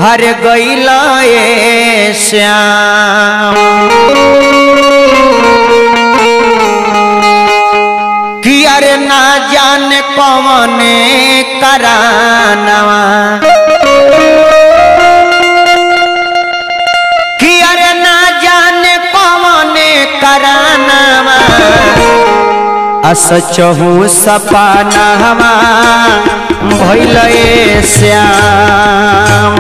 हर गईला ए श्याम कि अरे ना जाने कौने करानवा कि अरे ना जाने कौने करानवा असचहु सपनावा भइल ए श्याम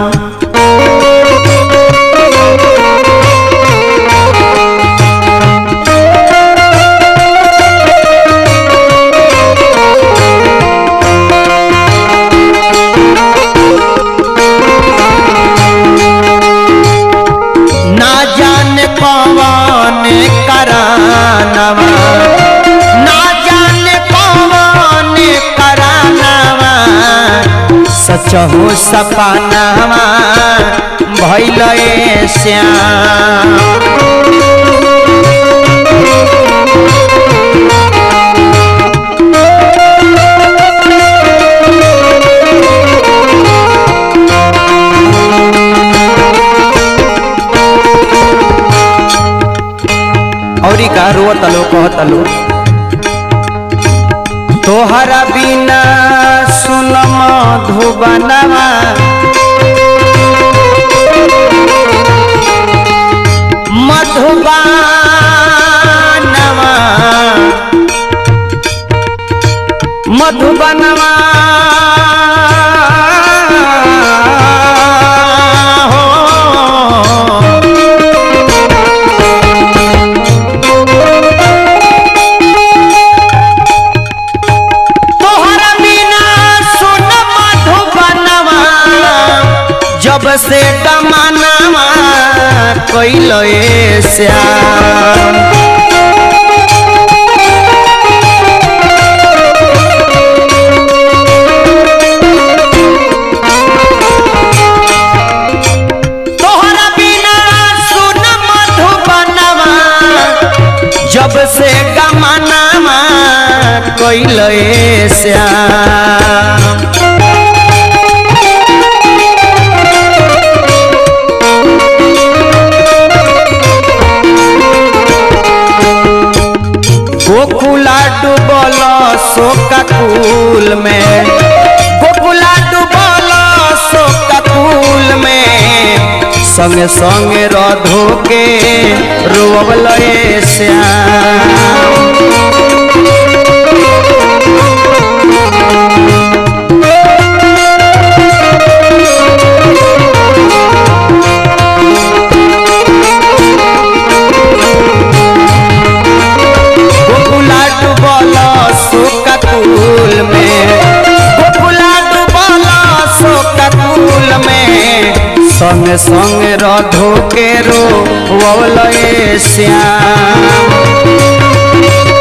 ना जाने कौन करानवा ना जाने कौन करानवा सचहु सपनावा भइल ए श्याम औरी का रोत लो कहत लो तोहरा बिना सुन मधुबनवा मधुबनवा मधुबनवा हो तोहरा बिना सुन मधुबनवा जब से कमानवा कैल ए श्याम तोहरा बिना सुन मधुबनवा जब से गमनामा कैल ए श्याम गोकुला डूबल शोका कुल में गोकुला डूबल शोका कुल में संगे संगे रधो के रोवल ए श्याम गोकुला डूबल शोका कुल में गोकुला डूबल शोका कुल में संग संग रधो के रो ए श्याम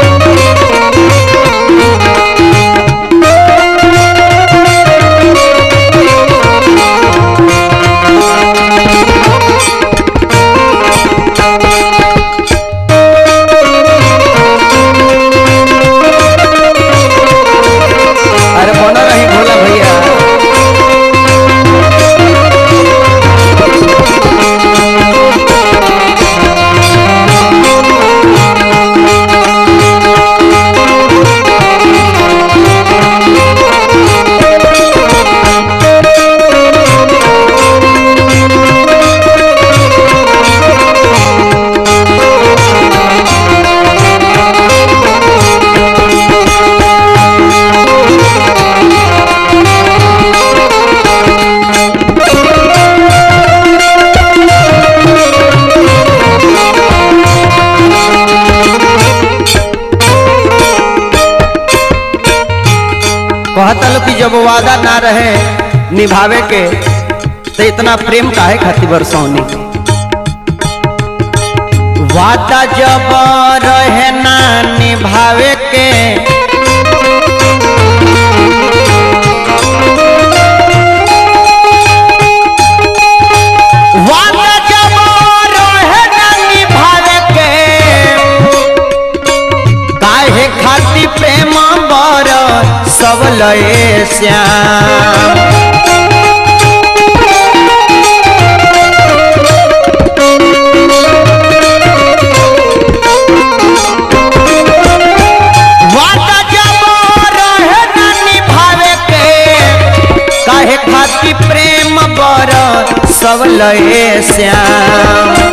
अरे बना रही भोला भैया कहता लो कि जब वादा ना रहे निभावे के तो इतना प्रेम काहे खातिर बरसौनी वादा जब रहे ना निभावे के वादा जब रहे ना निभावे के काहे खातिर प्रेम बर सब लए श्याम कैले श्याम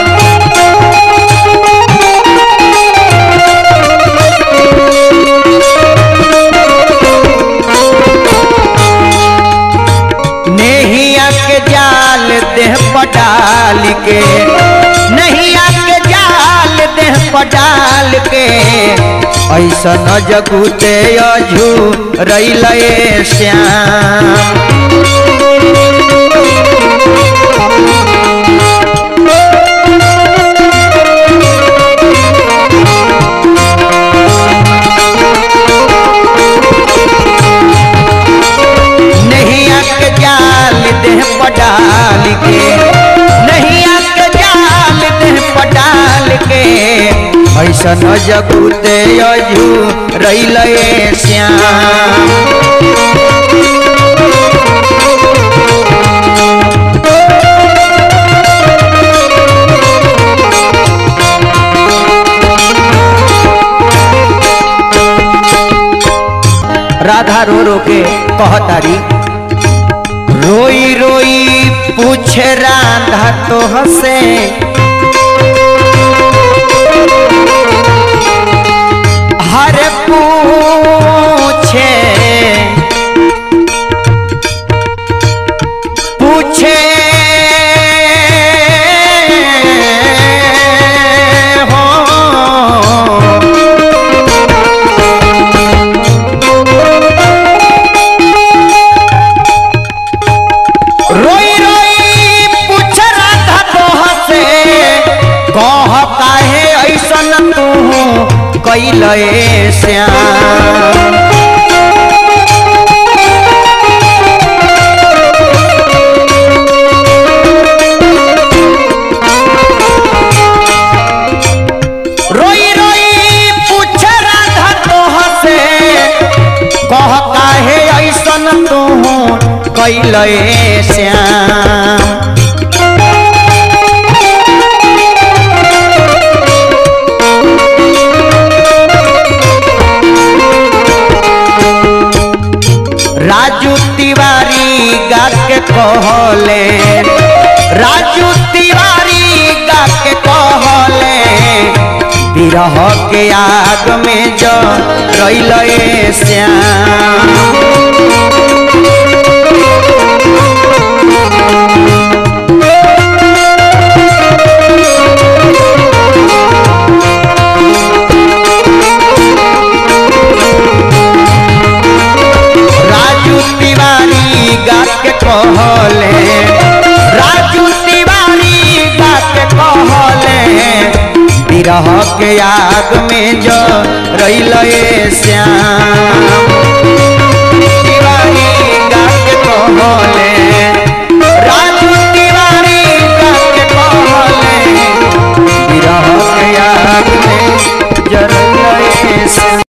नेहिया के जाल देह पटाल के नहिया के जाल देह पटाल के ऐसा न जगुते अझू रैले श्याम नहिया के जाल देह पटाल के नहिया के जाल देह पटाल के ऐसा न जगुते अजू रैले श्याम राधा रो रो के कहतारी रोई रोई पूछे राधा तो हसे हर पूछे पूछे हो रोई रोई पूछ राधा तोह से कह काहे ऐसन तू कैले श्याम रोई रोई पूछ राधा तोह से कह काहे ऐसन तू कैले श्याम राजू तिवारी गा के कहले राजू तिवारी गा के कहले विरह के आग में जो रैले श्याम राजू तिवारी गा के कहले राजू तिवारी गा के कहले विरह के आग में जो रैले श्याम